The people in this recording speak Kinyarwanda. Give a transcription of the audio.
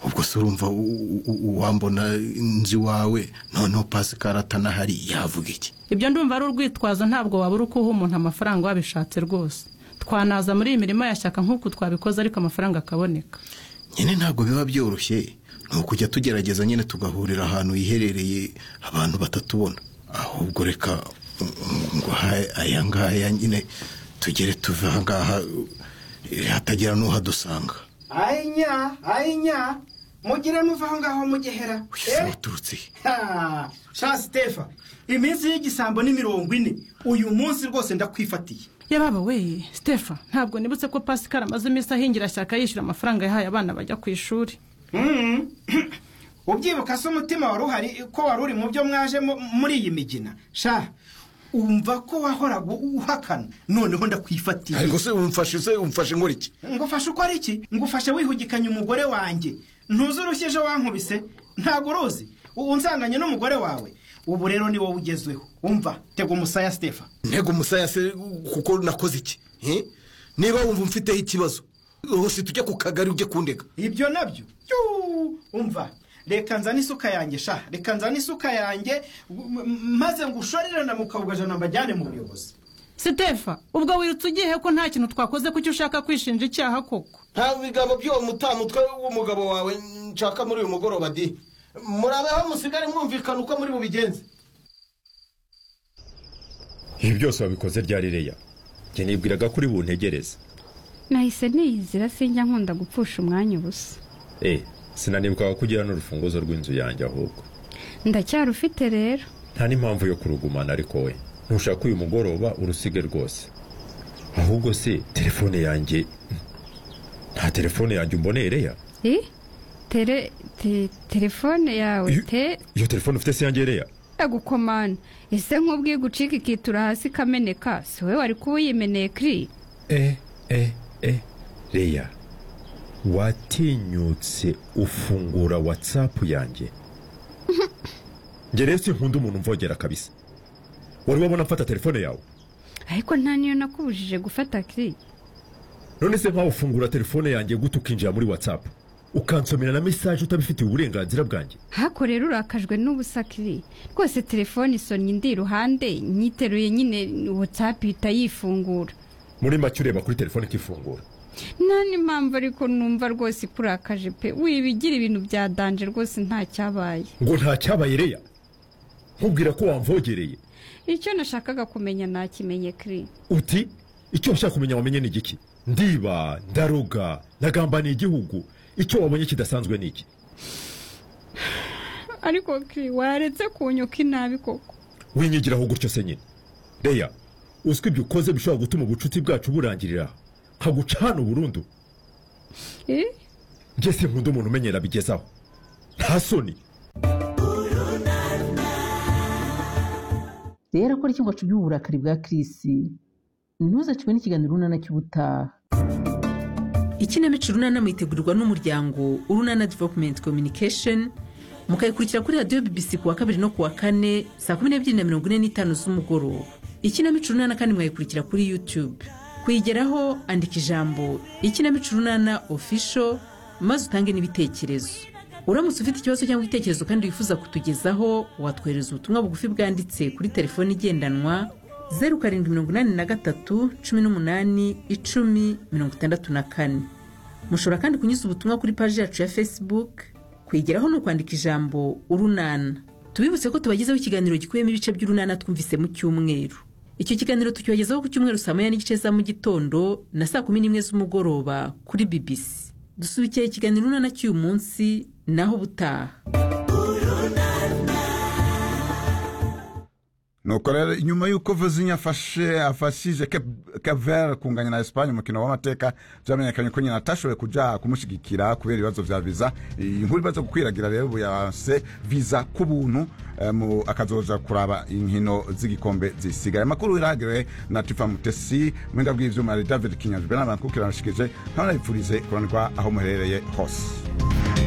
ubwo se urumva wambona inzu iwawe noneho pasikara atanahari yavuga iki ibyo ndumva ari urwitwazo ntabwo wabura uko uha umuntu amafaranga wabishatse rwose twanaza muri iyi mirimo yashyaka nk'uku twabikoze ariko amafaranga akaboneka nyine ntabwo biba byoroshye ni ukujya tugerageza nyine tugahurira ahantu hiherereye abantu batatubona ahubwo reka ngo aya ngaya nyine tugere tuve aha ngaha hatagira n'uhadusanga ayinya ayinya mugire muva aho ngaho mugehera waturutse sha sitefa iminsi y'igisambo ni mirongo ine uyu munsi rwose ndakwifatiye yababa we sitefa ntabwo nibutse ko pasikara amaze iminsi ahingira shyaka yishyura amafaranga yahaye abana bajya ku ishuri ubyibuka se umutima wari uhari ko wari uri mu byo mwaje muri iyi migina sha umva ko wahoraga uhakana noneho ndakwifatiye ariko se umfashe se umfashe nkora iki ngufashe uko ari iki ngufashe wihugikanye umugore wanjye ntuzi urushye ejo wankubise ntabwo uruzi unsanganye n'umugore wawe ubu rero ni wowe ugezweho umva tega umusaya sitefa ntego umusaya se kuko nakoze iki niba wumva umfiteho ikibazo hose tujye ku kagari ujye kundega ibyo nabyo umva reka nzane isuka yanjye sha reka nzane isuka yanjye maze ngushorere na mukabugajana mbajyane mu buyobozi sitefa ubwo wirutse ugiye ko nta kintu twakoze kuki ushaka kwishinja icyaha koko nta bigabo by'uwo mutamutwe w'umugabo wawe nshaka muri uyu mugoroba di murabeho musigare mwumvikana uko muri bubigenze ibi byose wabikoze ryari reya nibwiraga ko uri buntegereze nahise niyizira sinjya nkunda gupfusha umwanya ubusa eee sinanibukaga ko ugira n'urufunguzo rw'inzu yanjye ahubwo ndacyarufite rero nta n'impamvu yo kurugumana ariko we ntushaka uyu mugoroba urusige rwose ahubwo se telefone yanjye nta telefone yanjye umboneye reya tere telefone yawe te iyo telefone ufite se yanjye reya yagukomana ese nk'ubwo iyo igucika ikitura hasi ikameneka si wowe wari kuba uyimeneye kiri eee eee reya watinyutse ufungura watsapu yanjye ngeretse nkunda umuntu umvogera kabisa wari wabona mfata telefone yawe ariko nta niyo nakubujije gufata kiri none se nkawe ufungura telefone yanjye gute ukinjira muri watsapu ukansomera na mesaje utabifitiye uburenganzira bwanjye hako rero urakajwe n'ubusa kiri rwose telefone isonye indi iruhande nyiteruye nyine watsapu ihita yifungura muri make ureba kuri telefone ikifungura nta mpamvu ariko numva rwose ikurakaje pe wibigira ibintu bya danje rwose ntacyabaye ngo ntacyabaye reya nkubwira ko wamvogereye icyo nashakaga kumenya nakimenye kiri uti icyo ushaka kumenya wamenye ni igiki ndiba ndaruga ndagamba ni igihugu icyo wabonye kidasanzwe ni iki ariko kiri waretse kunyuka inabi koko winyigiraho gutyo se nyine reya uzwi ibyo ukoze bishobora gutuma ubucuti bwacu burangirira nkaguca hano burundu ngeze nkunda umuntu umenyera bigezaho nta soni rero ko aricyo wacu uburakari bwa kirisi ntuzacwe n'ikiganiro urunana cy'ubutaha ikinamico urunana mwitegurirwa n'umuryango urunana developumenti kominikesheni mukayikurikira kuri radiyo bibisi ku wa kabiri no ku wa kane saa kumi n'ebyiri na mirongo ine n'itanu z'umugoroba ikinamico urunana kandi mwayikurikira kuri yutube kuyigeraho andika ijambo ikinamico urunana ofisho maze utange n'ibitekerezo uramutse ufite ikibazo cyangwa igitekerezo kandi wifuza kutugezaho watwohereza ubutumwa bugufi bwanditse kuri telefoni igendanwa zeru karindwi mirongo inani na gatatu cumi n'umunani icumi mirongo itandatu na kane mushobora kandi kunyuza ubutumwa kuri paji yacu ya facebook kuyigeraho ni ukwandika ijambo urunana tubibutse ko tubagezeho ikiganiro gikubiyemo ibice by'urunana twumvise mu cyumweru icyo kiganiro tucyogezaho ku cyumweru saa moya n'igice za mu gitondo na saa kumi n'imwe z'umugoroba kuri bibisi dusubikiye ikiganiro urunana cy'uyu munsi naho ubutaha nuko rero nyuma y'uko vuzinya afashe afashije kevere kunganya na esipanye umukino w'amateka byamenyekanye ko nyina atashoboye kujya kumushyigikira kubera ibibazo bya viza inkuru imaze gukwiragira rero ubu yase viza ku buntu akazoza kuraba inkino z'igikombe zisigaye amakuru iragere na tifa mutesi mwenda bw'ibyuma ari david kinyajwe n'abantu kuko iranamushikije ntabwo nayipfurize kuranirwa aho muherereye hose